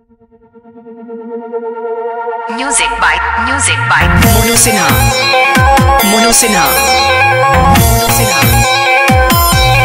Music by Music by Mono Sinha. Mono Sinha. Mono Sinha.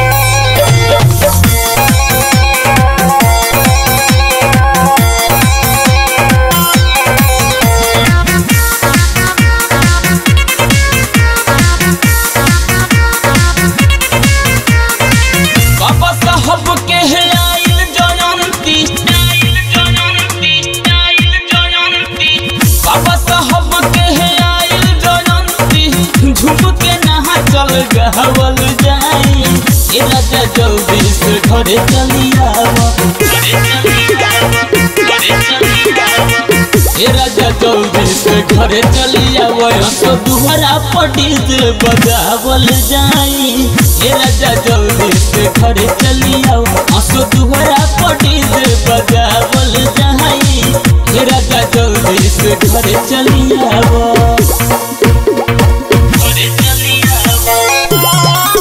बाबा साहब के है आइल जयंती आइल जयंती आइल जयंती बाबा साहब के है आइल जयंती झूम के नहा चल गहवल जाई ए राजा जल्दी से घरे चली आवा घरे चली आवा घरे चली आवा ए राजा जल्दी से घरे चली आवा तो दुहरा पटी से बजावल जाई ए राजा जल्दी से घरे चली आओ असो दुहरा पटी से बजावल जाई ए राजा जल्दी से घरे चली आओ घरे चली आओ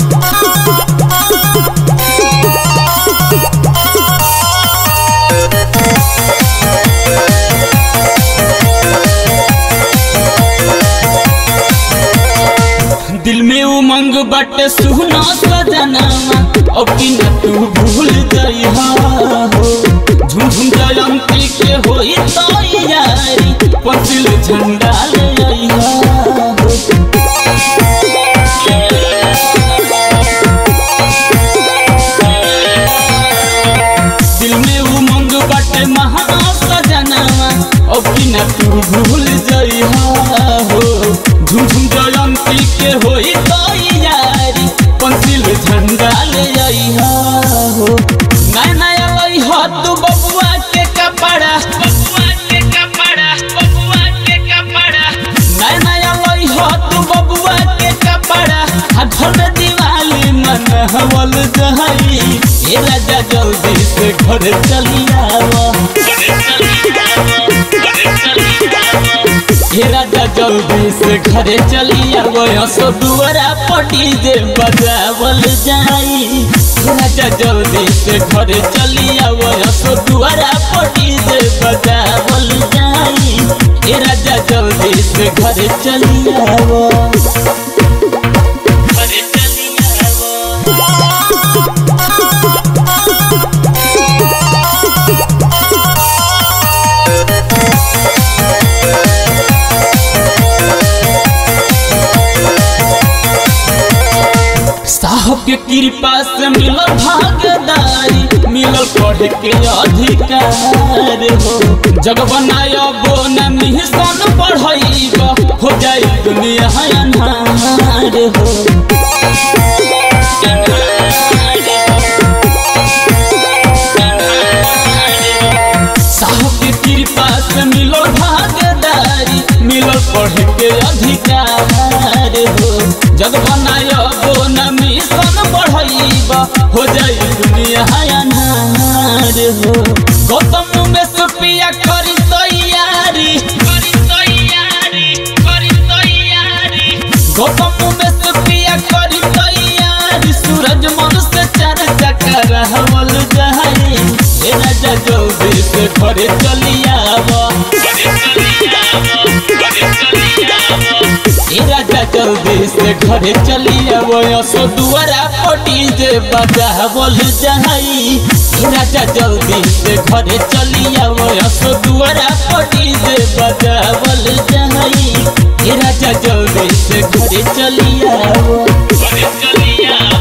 दिल में उमंग बट सुना सजनावा अब कि न तू भूल जाई हो झुम झुम जयंती के होई तैयारी पसिल झंडा ले आई हो दिल में उमंग बट महा सजनावा अब कि न तू भूल जाई हो झुम झुम जयंती के होई तैयारी पंसिल झंडा ले आई हो नया नया लई हो तू बबुआ के कपड़ा बबुआ के कपड़ा बबुआ के कपड़ा नया नया लई हो तू बबुआ के कपड़ा आ घर में दिवाली मन हवल जहई ए राजा जल्दी से घर चली आवा घर चली आवा घर चली आवा हे राजा जल्दी से घरे चली आवो असो दुआरा पटी जे बजावल जाई हे राजा जल्दी से घरे चली आवो असो दुआरा पटी जे बजावल जाई हे राजा जल्दी से घरे चली आवो घरे चली आवो साहब के कृपा से मिलल भागदारी मिलल पढ़े के अधिकार हो जग बनायबो न मिशन पढ़ाइब हो जाई दुनिया अन्हार हो साहब के कृपा से मिलल भागदारी मिलल पढ़े के अधिकार हो जग बनायबो न मिशन बढ़ाइब हो जाई दुनिया अन्हार हो गौतम में सुपिया करी तैयारी करी तैयारी करी तैयारी गौतम में सुपिया करी तैयारी सूरज मन से चर्चा कर हवल जाई ए राजा जल्दी से घरे चली आवा घरे चली आवा घरे चली आवा ए राजा जल्दी से घरे चली आवो असो दुआरा पटी जे बजावल जाई ए राजा जल्दी से घरे चली आवो असो दुआरा पटी जे बजावल जाई ए राजा जल्दी से घरे चली आवो घरे चली आवो